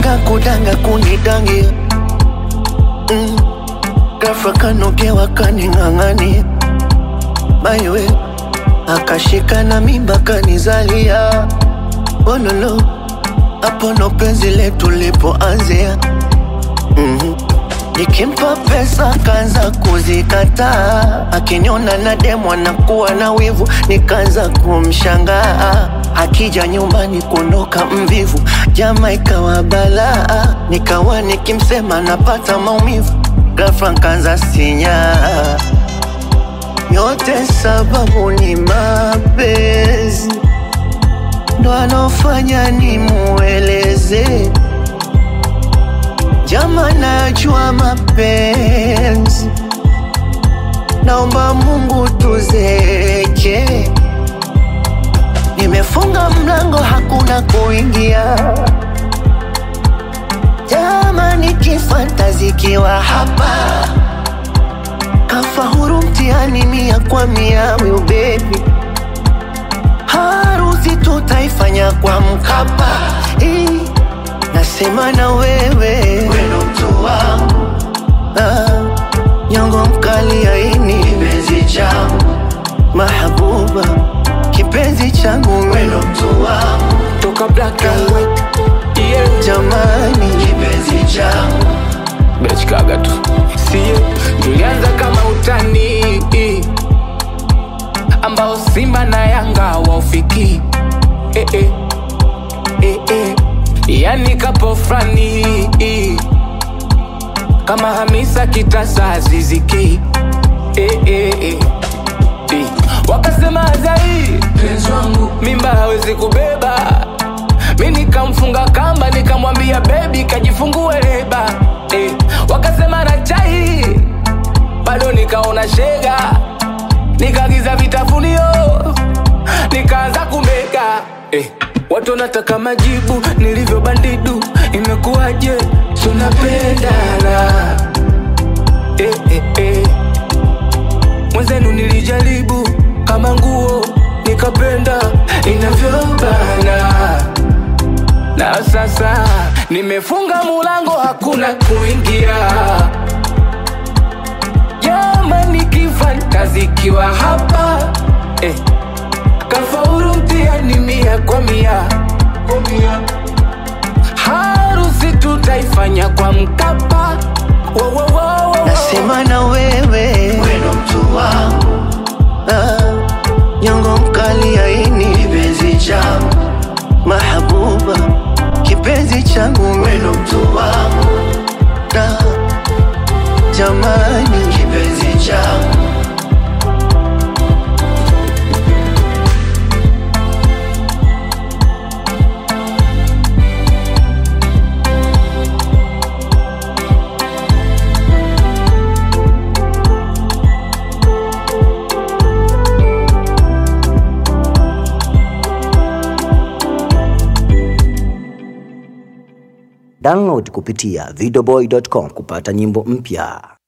danga kudanga kunidangia mm. Ghafla kanogewa kaning'ang'ania maiwe akashika na mimba kanizalia ololo hapo ndo penzi letu lipoanzia mm Nikimpa pesa kaanza kuzikataa, akiniona na demu anakuwa na wivu, nikaanza kumshangaa. Akija nyumbani kuondoka mvivu, jama ikawa balaa, nikawa nikimsema napata maumivu, ghafla nkaanza sinyaa. Yote sababu ni mapenzi, ndo anofanya nimueleze Jama, najua mapenzi, naomba Mungu tuzeke. Nimefunga mlango, hakuna kuingia. Jama, nikifantazikiwa hapa, kafahuru mtihani mia kwa mia, will baby harusi tutaifanya kwa Mkapa eh. Nasema na wewe weno mtu wangu ah, nyongo mkali aini kipenzi changu mahabuba kipenzi changu weno mtu wangu toka black and white yeah. jamani kipenzi changu Bechkaga tu sie tulianza kama utani ambao Simba na Yanga waufiki eh, eh. Eh, eh. Yani kapo frani kama Hamisa Kitasa Ziziki eh, eh, eh. Eh. Wakasema Azai penzi wangu mimba hawezi kubeba mi nikamfunga kamba nikamwambia bebi kajifungue leba eh. Wakasema na chai bado nikaona shega nikagiza vitafunio nikaanza kumega eh. Watu wanataka majibu nilivyo bandidu, imekuwaje? Tunapendana eh, eh, eh. Mwenzenu nilijaribu kama nguo nikapenda inavyobana, na sasa nimefunga mulango, hakuna kuingia. Jamani, kifantazikiwa hapa eh. Kafaulu mtihani mia kwa mia, harusi tutaifanya kwa Mkapa. Wo, wo, wo, wo. Nasema na wewe weno mtu wangu ah, nyongo mkali aini kipenzi changu mahabuba kipenzi changu weno mtu wangu ah, jamani kipenzi changu Download kupitia videoboy.com kupata nyimbo mpya.